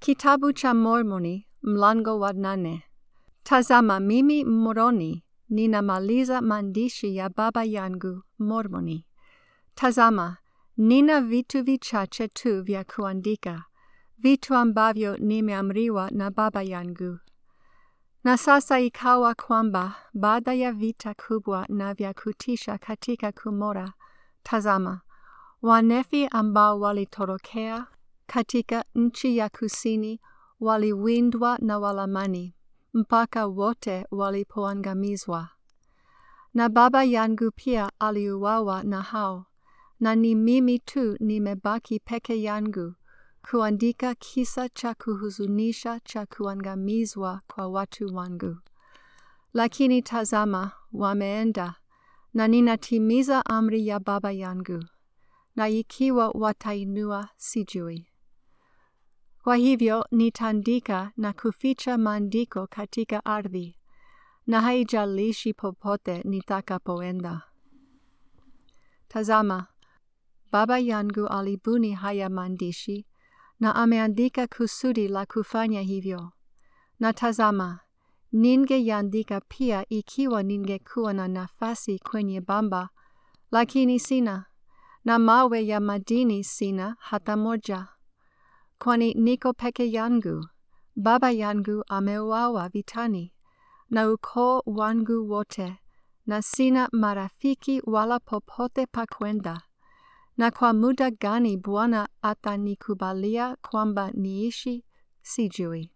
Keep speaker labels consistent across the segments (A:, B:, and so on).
A: Kitabu cha Mormoni mlango wa nane. Tazama mimi Moroni ninamaliza maandishi ya baba yangu Mormoni. Tazama nina vitu vichache tu vya kuandika, vitu ambavyo nimeamriwa na baba yangu. Na sasa ikawa kwamba baada ya vita kubwa na vya kutisha katika Kumora, tazama Wanefi ambao walitorokea katika nchi ya kusini waliwindwa na Walamani mpaka wote walipoangamizwa. Na baba yangu pia aliuawa na hao, na ni mimi tu nimebaki peke yangu kuandika kisa cha kuhuzunisha cha kuangamizwa kwa watu wangu. Lakini tazama, wameenda, na ninatimiza amri ya baba yangu na ikiwa watainua sijui. Kwa hivyo nitaandika na kuficha maandiko katika ardhi, na haijalishi popote nitakapoenda. Tazama, baba yangu alibuni haya maandishi, na ameandika kusudi la kufanya hivyo. Na tazama, ningeandika pia ikiwa ningekuwa na nafasi kwenye bamba, lakini sina na mawe ya madini sina hata moja, kwani niko peke yangu. Baba yangu ameuawa vitani, na ukoo wangu wote, na sina marafiki wala popote pa kwenda. Na kwa muda gani Bwana atanikubalia kwamba niishi, sijui.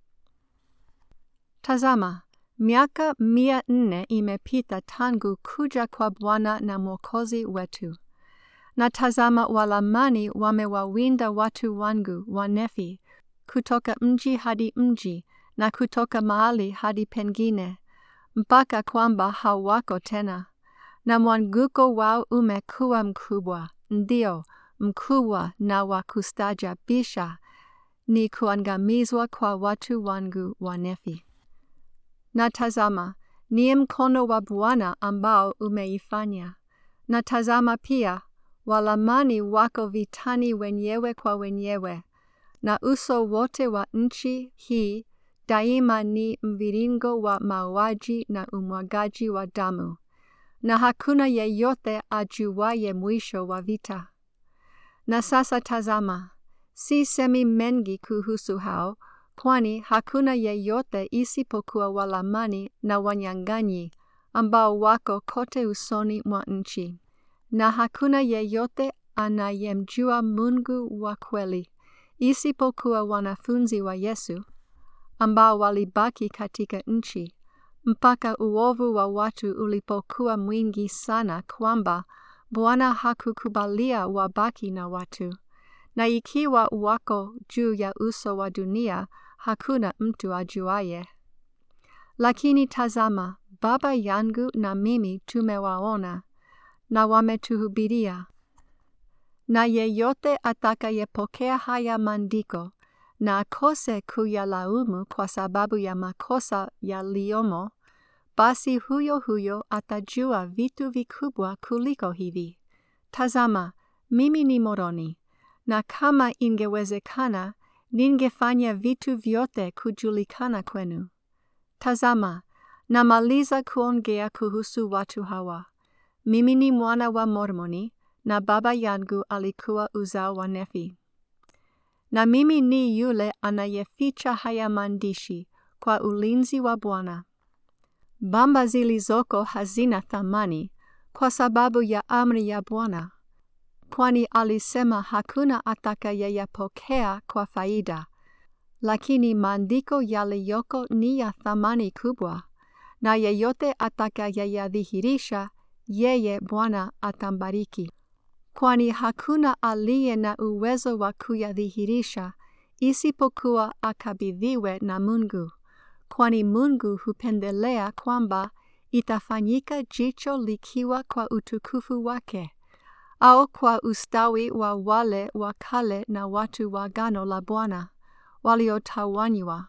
A: Tazama, miaka mia nne imepita tangu kuja kwa Bwana na Mwokozi wetu na tazama Walamani wamewawinda watu wangu Wanefi kutoka mji hadi mji na kutoka mahali hadi pengine, mpaka kwamba hawako tena, na mwanguko wao umekuwa mkubwa, ndio mkubwa na wa kustaajabisha, ni kuangamizwa kwa watu wangu Wanefi. Na tazama, ni mkono wa Bwana ambao umeifanya, na tazama pia Walamani wako vitani wenyewe kwa wenyewe, na uso wote wa nchi hii daima ni mviringo wa mauaji na umwagaji wa damu, na hakuna yeyote ajuaye mwisho wa vita. Na sasa tazama, si semi mengi kuhusu hao, kwani hakuna yeyote isipokuwa Walamani na wanyang'anyi ambao wako kote usoni mwa nchi na hakuna yeyote anayemjua Mungu wa kweli isipokuwa wanafunzi wa Yesu ambao walibaki katika nchi mpaka uovu wa watu ulipokuwa mwingi sana kwamba Bwana hakukubalia wabaki na watu, na ikiwa wako juu ya uso wa dunia hakuna mtu ajuaye. Lakini tazama, baba yangu na mimi tumewaona na wametuhubiria. Na yeyote atakayepokea haya maandiko na akose kuyalaumu kwa sababu ya makosa yaliyomo, basi huyo huyo atajua vitu vikubwa kuliko hivi. Tazama, mimi ni Moroni, na kama ingewezekana, ningefanya vitu vyote kujulikana kwenu. Tazama, namaliza kuongea kuhusu watu hawa. Mimi ni mwana wa Mormoni na baba yangu alikuwa uzao wa Nefi. Na mimi ni yule anayeficha haya maandishi kwa ulinzi wa Bwana. Bamba zilizoko hazina thamani kwa sababu ya amri ya Bwana, kwani alisema hakuna atakayeyapokea kwa faida, lakini maandiko yaliyoko ni ya thamani kubwa, na yeyote atakayeyadhihirisha yeye Bwana atambariki, kwani hakuna aliye na uwezo wa kuyadhihirisha isipokuwa akabidhiwe na Mungu, kwani Mungu hupendelea kwamba itafanyika jicho likiwa kwa utukufu wake, au kwa ustawi wa wale wa kale na watu wa agano la Bwana waliotawanywa.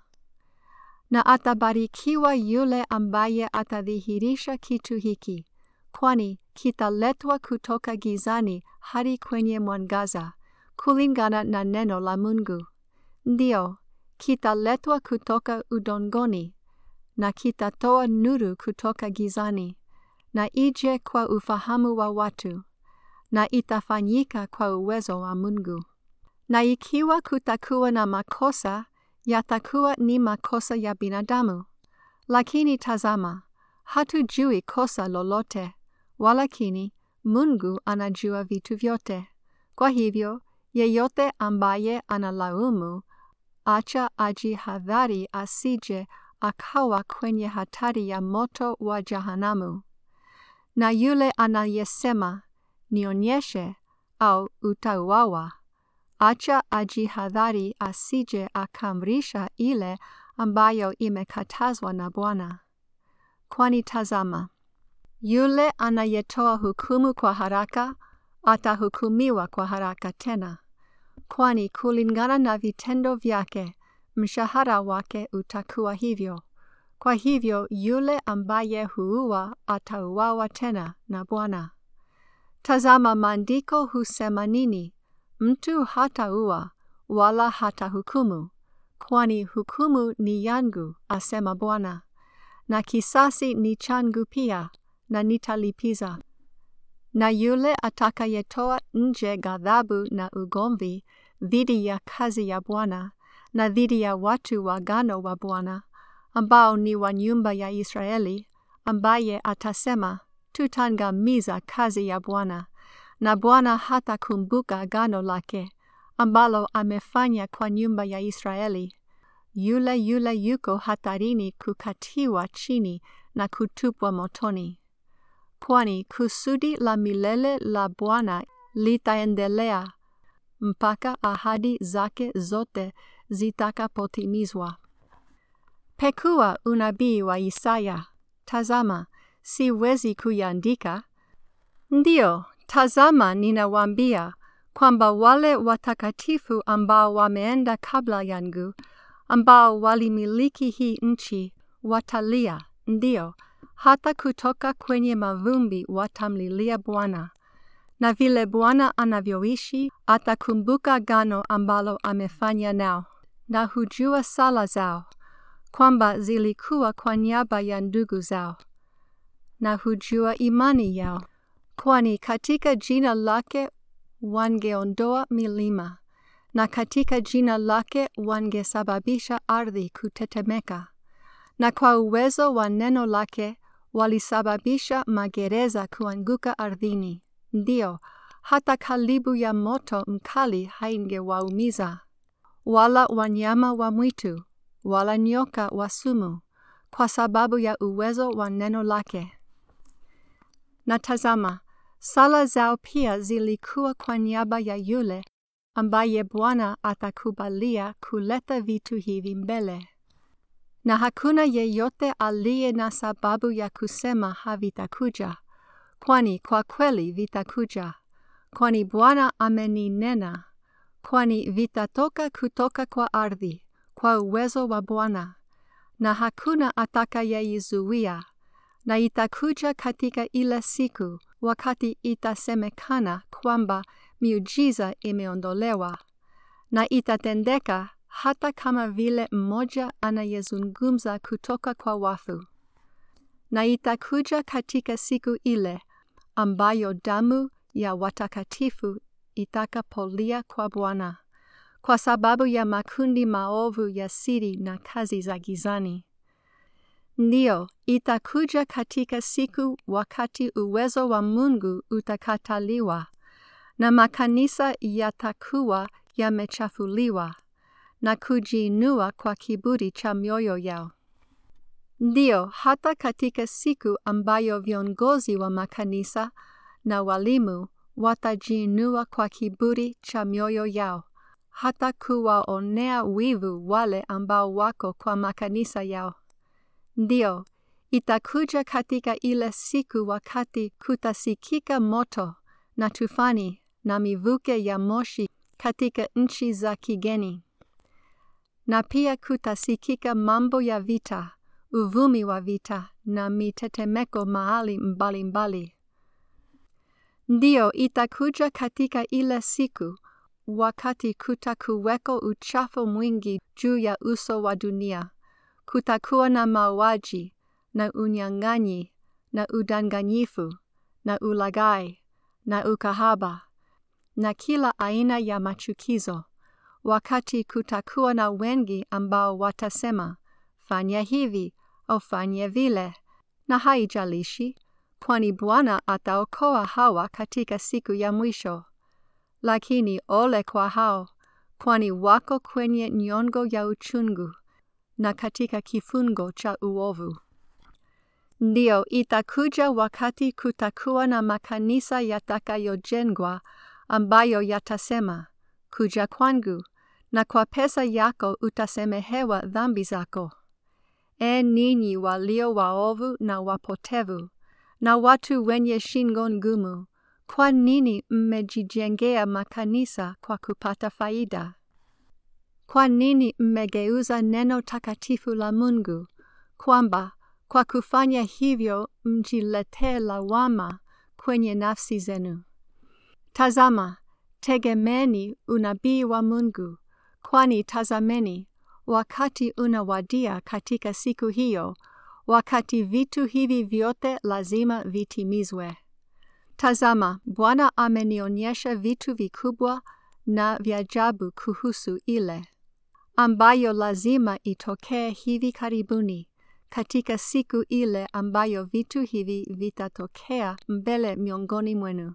A: Na atabarikiwa yule ambaye atadhihirisha kitu hiki kwani kitaletwa kutoka gizani hadi kwenye mwangaza, kulingana na neno la Mungu. Ndiyo, kitaletwa kutoka udongoni na kitatoa nuru kutoka gizani na ije kwa ufahamu wa watu na itafanyika kwa uwezo wa Mungu. Na ikiwa kutakuwa na makosa, yatakuwa ni makosa ya binadamu. Lakini tazama, hatujui kosa lolote, walakini Mungu anajua vitu vyote. Kwa hivyo, yeyote ambaye analaumu, acha ajihadhari asije akawa kwenye hatari ya moto wa jahanamu. Na yule anayesema, nionyeshe au utauawa, acha ajihadhari asije akamrisha ile ambayo imekatazwa na Bwana. Kwani tazama, yule anayetoa hukumu kwa haraka atahukumiwa kwa haraka tena, kwani kulingana na vitendo vyake mshahara wake utakuwa hivyo. Kwa hivyo yule ambaye huua atauawa tena na Bwana. Tazama, maandiko husema nini? Mtu hataua wala hatahukumu, kwani hukumu ni yangu, asema Bwana, na kisasi ni changu pia, na nitalipiza. Na yule atakayetoa nje ghadhabu na ugomvi dhidi ya kazi ya Bwana na dhidi ya watu wa agano wa Bwana ambao ni wa nyumba ya Israeli, ambaye atasema tutangamiza kazi ya Bwana, na Bwana hatakumbuka agano lake ambalo amefanya kwa nyumba ya Israeli, yule yule yuko hatarini kukatiwa chini na kutupwa motoni. Kwani kusudi la milele la Bwana litaendelea mpaka ahadi zake zote zitakapotimizwa. Pekua unabii wa Isaya. Tazama, siwezi kuiandika. Ndiyo, tazama, ninawaambia kwamba wale watakatifu ambao wameenda kabla yangu, ambao walimiliki hii nchi, watalia, ndiyo, hata kutoka kwenye mavumbi watamlilia Bwana. Na vile Bwana anavyoishi, atakumbuka agano ambalo amefanya nao, na hujua sala zao kwamba zilikuwa kwa niaba ya ndugu zao, na hujua imani yao, kwani katika jina lake wangeondoa milima, na katika jina lake wangesababisha ardhi kutetemeka, na kwa uwezo wa neno lake walisababisha magereza kuanguka ardhini. Ndiyo, hata kalibu ya moto mkali haingewaumiza, wala wanyama wa mwitu wala nyoka wa sumu, kwa sababu ya uwezo wa neno lake. Na tazama, sala zao pia zilikuwa kwa niaba ya yule ambaye Bwana atakubalia kuleta vitu hivi mbele. Na hakuna yeyote aliye na sababu ya kusema havitakuja, kwani kwa kweli vitakuja, kwani Bwana ameninena, kwani vitatoka kutoka kwa ardhi kwa uwezo wa Bwana, na hakuna atakayeizuia, na itakuja katika ile siku, wakati itasemekana kwamba miujiza imeondolewa, na itatendeka hata kama vile mmoja anayezungumza kutoka kwa wafu. Na itakuja katika siku ile ambayo damu ya watakatifu itakapolia kwa Bwana kwa sababu ya makundi maovu ya siri na kazi za gizani. Ndiyo, itakuja katika siku wakati uwezo wa Mungu utakataliwa na makanisa yatakuwa yamechafuliwa na kujiinua kwa kiburi cha mioyo yao. Ndiyo, hata katika siku ambayo viongozi wa makanisa na walimu watajiinua kwa kiburi cha mioyo yao hata kuwaonea wivu wale ambao wako kwa makanisa yao. Ndiyo, itakuja katika ile siku wakati kutasikika moto na tufani na mivuke ya moshi katika nchi za kigeni, na pia kutasikika mambo ya vita, uvumi wa vita na mitetemeko mahali mbalimbali. Ndiyo, itakuja katika ile siku wakati kutakuweko uchafu mwingi juu ya uso wa dunia, kutakuwa na mauaji na unyang'anyi na udanganyifu na ulaghai na ukahaba na kila aina ya machukizo, wakati kutakuwa na wengi ambao watasema, fanya hivi au fanya vile, na haijalishi, kwani Bwana ataokoa hawa katika siku ya mwisho. Lakini ole kwa hao, kwani wako kwenye nyongo ya uchungu na katika kifungo cha uovu. Ndiyo, itakuja wakati kutakuwa na makanisa yatakayojengwa ambayo yatasema, kuja kwangu, na kwa pesa yako utasemehewa dhambi zako. E ninyi walio waovu na wapotevu, na watu wenye shingo ngumu, kwa nini mmejijengea makanisa kwa kupata faida? Kwa nini mmegeuza neno takatifu la Mungu, kwamba kwa kufanya hivyo mjiletee lawama kwenye nafsi zenu? Tazama, tegemeni unabii wa Mungu, kwani tazameni, wakati unawadia katika siku hiyo, wakati vitu hivi vyote lazima vitimizwe. Tazama, Bwana amenionyesha vitu vikubwa na vya ajabu kuhusu ile ambayo lazima itokee hivi karibuni, katika siku ile ambayo vitu hivi vitatokea mbele miongoni mwenu.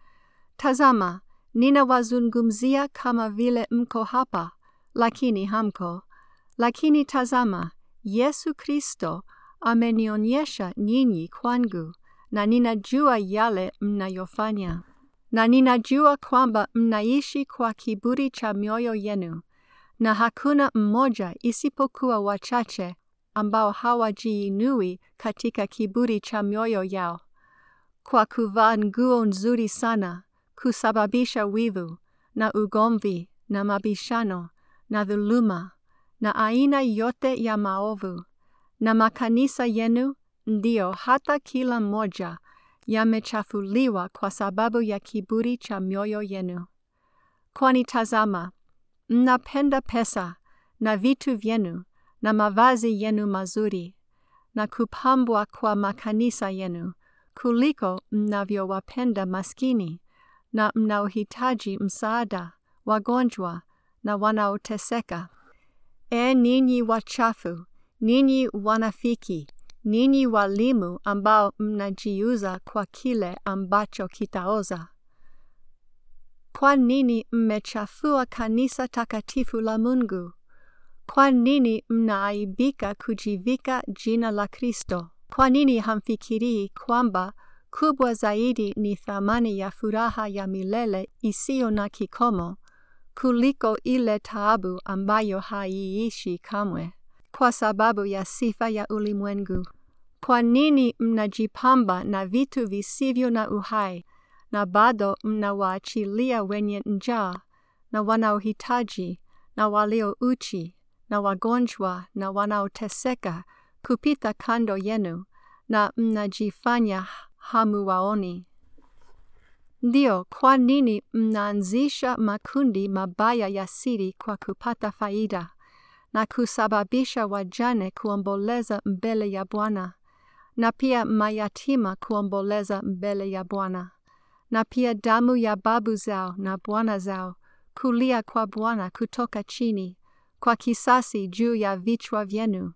A: Tazama, ninawazungumzia kama vile mko hapa, lakini hamko. Lakini tazama, Yesu Kristo amenionyesha nyinyi kwangu, na ninajua yale mnayofanya, na ninajua kwamba mnaishi kwa kiburi cha mioyo yenu, na hakuna mmoja isipokuwa wachache ambao hawajiinui katika kiburi cha mioyo yao, kwa kuvaa nguo nzuri sana, kusababisha wivu na ugomvi na mabishano na dhuluma na aina yote ya maovu, na makanisa yenu ndiyo hata kila mmoja yamechafuliwa kwa sababu ya kiburi cha mioyo yenu. Kwani tazama, mnapenda pesa na vitu vyenu na mavazi yenu mazuri na kupambwa kwa makanisa yenu kuliko mnavyowapenda maskini na mnaohitaji msaada, wagonjwa na wanaoteseka. E ninyi wachafu, ninyi wanafiki, ninyi walimu ambao mnajiuza kwa kile ambacho kitaoza. Kwa nini mmechafua kanisa takatifu la Mungu? Kwa nini mnaaibika kujivika jina la Kristo? Kwa nini hamfikirii kwamba kubwa zaidi ni thamani ya furaha ya milele isiyo na kikomo kuliko ile taabu ambayo haiishi kamwe kwa sababu ya sifa ya ulimwengu? Kwa nini mnajipamba na vitu visivyo na uhai na bado mnawaachilia wenye njaa na wanaohitaji na walio uchi na wagonjwa na wanaoteseka kupita kando yenu na mnajifanya hamuwaoni? Ndio, kwa nini mnaanzisha makundi mabaya ya siri kwa kupata faida na kusababisha wajane kuomboleza mbele ya Bwana na pia mayatima kuomboleza mbele ya Bwana na pia damu ya babu zao na bwana zao kulia kwa Bwana kutoka chini kwa kisasi juu ya vichwa vyenu?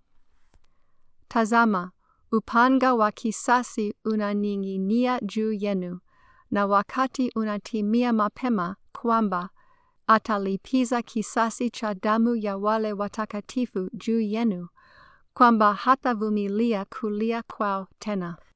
A: Tazama, upanga wa kisasi unaning'inia juu yenu, na wakati unatimia mapema kwamba atalipiza kisasi cha damu ya wale watakatifu juu yenu, kwamba hatavumilia kulia kwao tena.